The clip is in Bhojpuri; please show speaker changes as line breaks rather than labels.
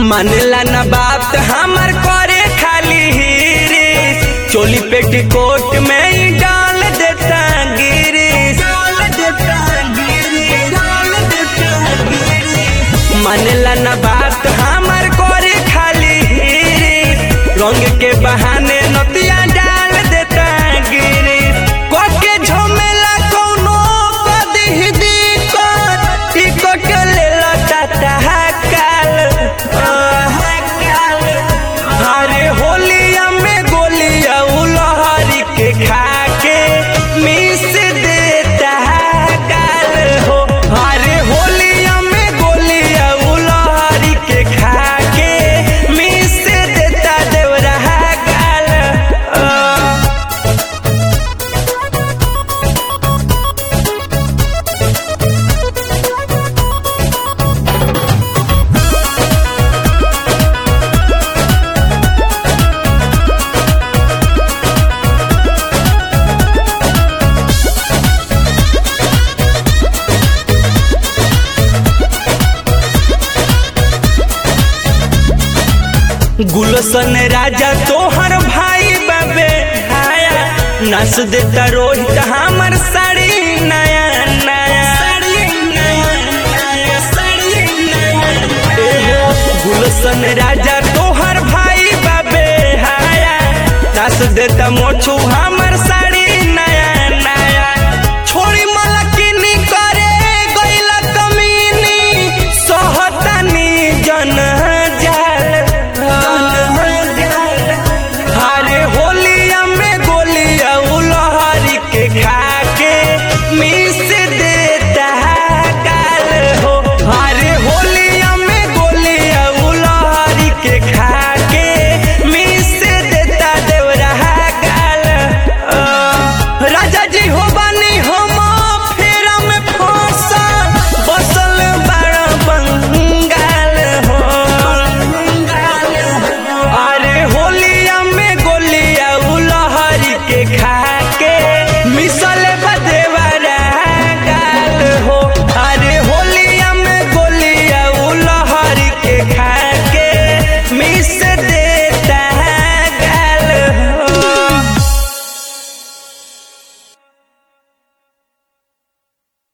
मानेला ना बात हमर करे खाली हिरिस चोली पेटीकोट में ही डाल देता गिरिस मानेला ना बात हमर करे खाली हिरिस रंग के बहाने नतिया डाल देता गिरिस कोके झमेला कोनो कदी दिक्कत टिकट लेला टाटा काल अरे होलिया में गोलिया उलहरी के खा के मिस देता काल हो अरे होलिया में गोलिया उलहरी के खा के मिस देता देवरा काल अ गुलशन राजा तोहर भाई बाबे हाया नस देता रोहित हमर साड़ी नया नया एहो, गुलशन राजा तोहर भाई बाबे हाया नस देता